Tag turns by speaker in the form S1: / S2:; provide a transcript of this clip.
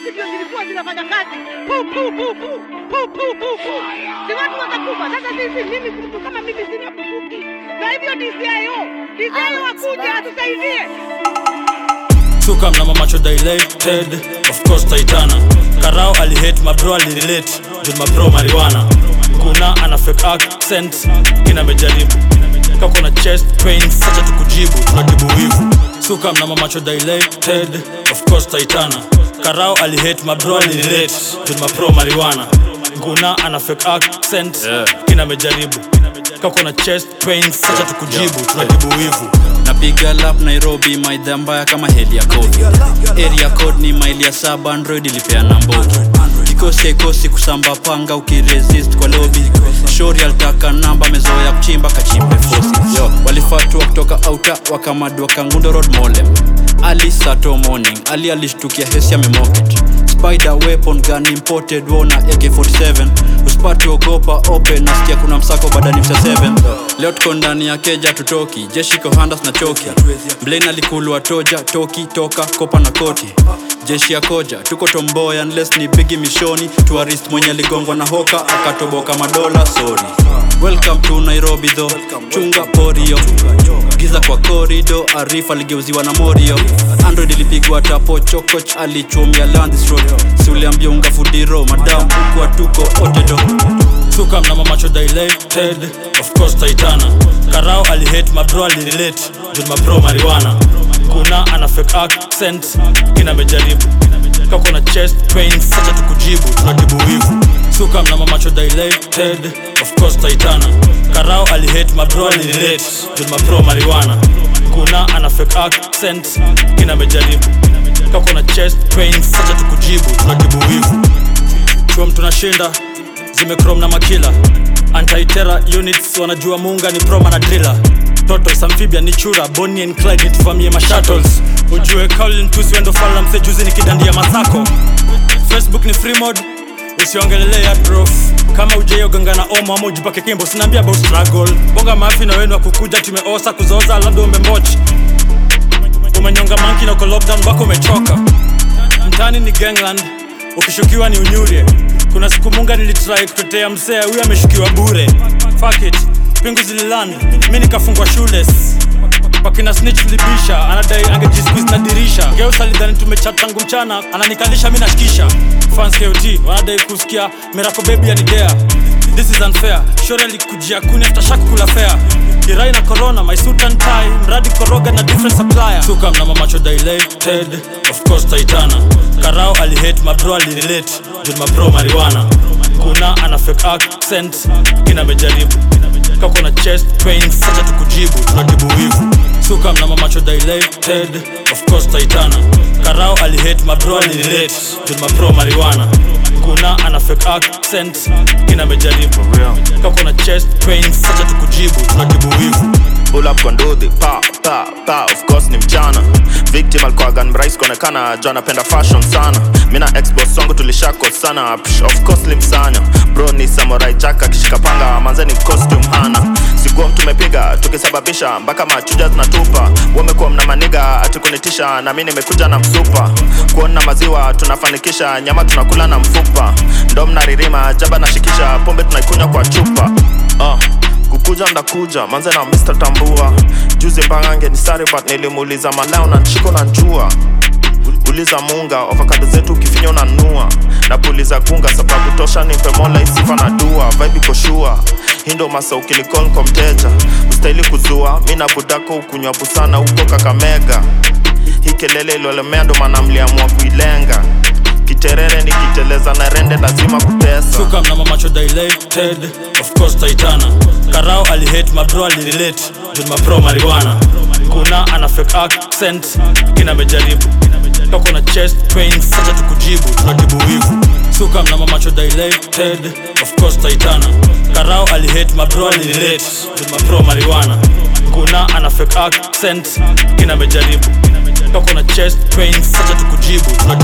S1: bunduki ndio zilikuwa zinafanya kazi. Pu pu pu pu pu pu pu pu. Si watu watakufa. Sasa sisi mimi mtu kama mimi sina bunduki. Na hivyo DCIO, DCIO akuje atusaidie.
S2: Suka mna macho dilated Of course Taitana Karao alihate mabro alirelate Juu mabro marijuana Kuna ana fake accent Kina amejaribu Kako na chest pain Sacha tukujibu Tunatibu wivu Suka mna macho dilated Of course Taitana Karao alihate mabro alirelate Juu mabro marijuana Kuna ana fake accent Kina amejaribu Kako na chest pain Sacha tukujibu Tunatibu wivu
S3: napiga lap nairobi maidha mbaya kama heli ya code area code ni maili ya saba android ilipeana mbogi kikosi haikosi kusamba panga ukiresist kwa lobi shori alitaka namba mezoya kuchimba kachimbe fosi yo walifatua kutoka auta wakamadua kangundo road molem ali sato morning ali alishtukia hesi amemoket spider weapon gun imported wona ak47 usipati ogopa open nasikia kuna msako badani msa 7 leo tuko ndani ya keja tutoki jeshi kohandas na choki blain alikulwa toja toki toka kopa na koti jeshi ya koja tuko tomboy unless ni bigi mishoni tourist mwenye aligongwa na hoka akatoboka madola sorry welcome to nairobi tho chunga porio giza kwa korido arif aligeuziwa na morio android ilipigwa tapo chokoch alichumia landstrod si uliambia unga fudiro madam huku atuko otedo
S2: Suka mna macho dilated Of course Taitana Karao alihate mabro alirelate Juu mabro marijuana Kuna ana fake accent Kina amejaribu Kako na chest pain Sacha tukujibu Tunatibu wivu Suka mna macho dilated Of course Taitana Karao alihate mabro alirelate Juu mabro marijuana Kuna ana fake accent Kina amejaribu Kako na chest pain Sacha tukujibu Tunatibu wivu chuo tunashinda zimekrom na makila antitera units wanajua muunga ni proma na drila totos amphibia ni chura boni and clyde nituvamie mashuttles ujue kaulin tusi wendo fala mse juzi nikidandia masako facebook ni free mode usiongelele ya prof kama ujeoganga na omo ama ujipake kimbo sinaambia about struggle bonga mafi na wenu wa kukuja tumeosa kuzoza labda umembochi umenyonga manki na uko lockdown mpaka umechoka mtani ni gangland ukishukiwa ni unyurie kuna siku munga nilitrai kutetea msee huyu ameshukiwa bure Fuck it pingu zililand mi nikafungwa shules wakina snitch libisha anadai angejisqueeze na dirisha geus alidhani tumechat tangu mchana ananikalisha mi nashikisha fans kot wanadai kusikia mirako bebi yanidea this is unfair shore alikujia kuni after shak kula fair kirai na corona my suit and tie mradi koroga na different supplier suka mna mamacho dilated of course taitana karao alihate mabro alirelate juu mabro marijuana kuna ana fake accent kina amejaribu kako na chest pain sacha tukujibu tunatibu wivu suka mna mamacho dilated of course taitana karao alihate mabro alirelate juu mabro marijuana kuna ana fake accent kina amejaribu kako na chest pain sacha tukujibu tunatibu wivu
S4: pull up kwa ndudhi pa pa pa of course ni mchana victim alikuwaga mrais kuonekana jo anapenda fashion sana mi na exboss wangu tulishako sana Psh, of course limsanya bro ni samurai jack akishika panga manze ni costume hana sikuwa tumepiga tukisababisha mpaka machuja zinatupa wamekuwa mna maniga atikunitisha na mi nimekuja na msupa kuona maziwa tunafanikisha nyama tunakula na mfupa ndo mnaririma jaba nashikisha pombe tunaikunywa kwa chupa uh kukuja ndakuja manze na Mr. Tambua juzi mbangange ni sare but nilimuuliza malao na nchiko na njua uliza munga avocado zetu ukifinya unanua na puliza gunga sababu tosha nimpe mola isifa na dua vibe koshua hindo masa ukilikon kwa mteja ustahili kuzua mi na budako ukunywa busana huko kakamega hii kelele iliolemea ndo maana mliamua kuilenga kiterere nikiteleza na rende lazima kutesa
S2: suka mna mamacho dilated of course taitana karao alihate mabro alirelate juu mabro marijuana kuna ana fake accent kina amejaribu kako na chest pain sacha tukujibu tunatibu wivu suka mna mamacho dilated of course taitana karao alihate mabro alirelate juu mabro marijuana kuna ana fake accent kina amejaribu kako na chest pain sacha tukujibu tunatibu